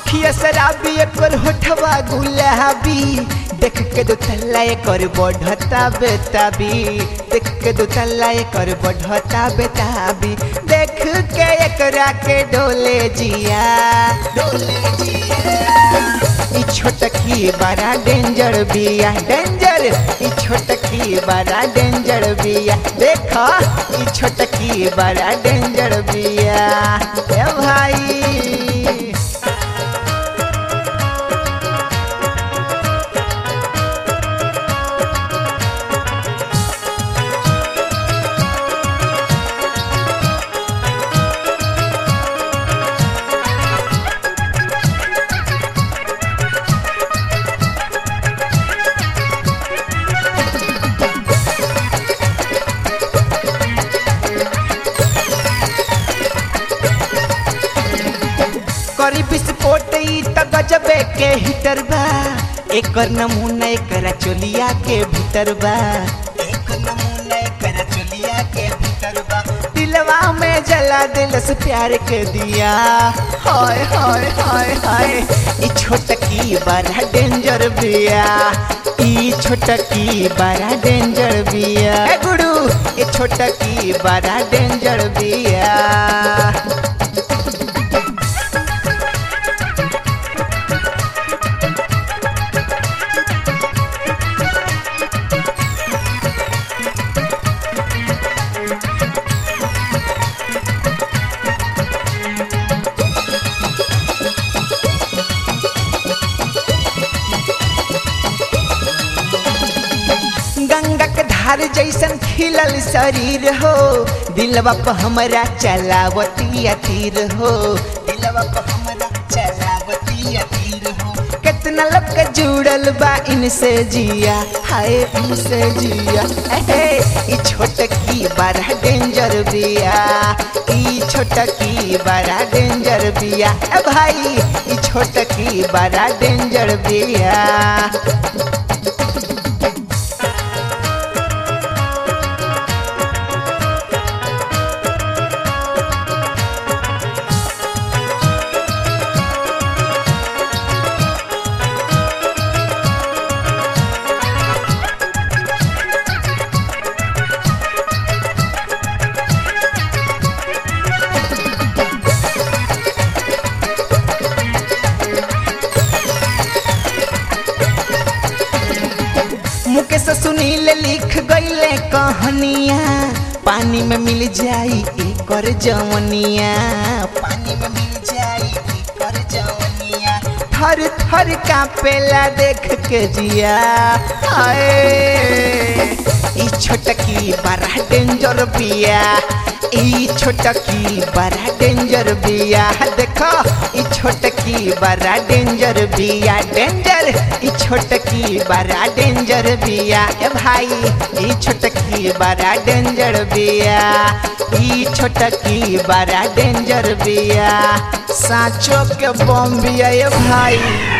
अखिया शराबी एकर होठवा गुलाबी देख के दो तल्ला एकर बढ़ता बेताबी देख के दो तल्ला एकर बढ़ता बेताबी देख के एकरा के डोले जिया डोले जिया ई छोटकी बड़ा डेंजर बिया डेंजर ई छोटकी बड़ा डेंजर बिया देखा ई छोटकी बड़ा डेंजर बिया ए भाई करी विस्फोट ई त गजबे के हिटर बा एकर नमूना एकरा चोलिया के भीतर बा एकर नमूना एकरा चोलिया के भीतर बा दिलवा में जला दिलस प्यार के दिया हाय हाय हाय हाय ई छोटकी बड़ा डेंजर बिया ई छोटकी बड़ा डेंजर बिया ए गुडू ई छोटकी बड़ा डेंजर बिया गंगा के धार जैसन खिलल शरीर हो दिलवा पर हमरा चलावती तीर हो दिलवा पर हमरा चलावती तीर हो कितना लोग के जुड़ल बा इनसे जिया हाय इनसे जिया एहे ई छोटकी बड़ा डेंजर बिया ई छोटकी बड़ा डेंजर बिया ए भाई ई छोटकी बड़ा डेंजर बिया मुकेश सुनील लिख गईले कहानिया पानी में मिल जाई एकर जवनिया पानी में मिल जाई एकर जवनिया थर थर कापेला देख के जिया हाय ई छोटकी बड़ा डेंजर बिया ई छोटकी बड़ा डेंजर बिया देखो ई छोटकी बड़ा डेंजर बिया डेंजर ई छोटकी बड़ा डेंजर बिया ए भाई ई छोटकी बड़ा डेंजर बिया ई छोटकी बड़ा डेंजर बिया साँचो के बम बिया ए भाई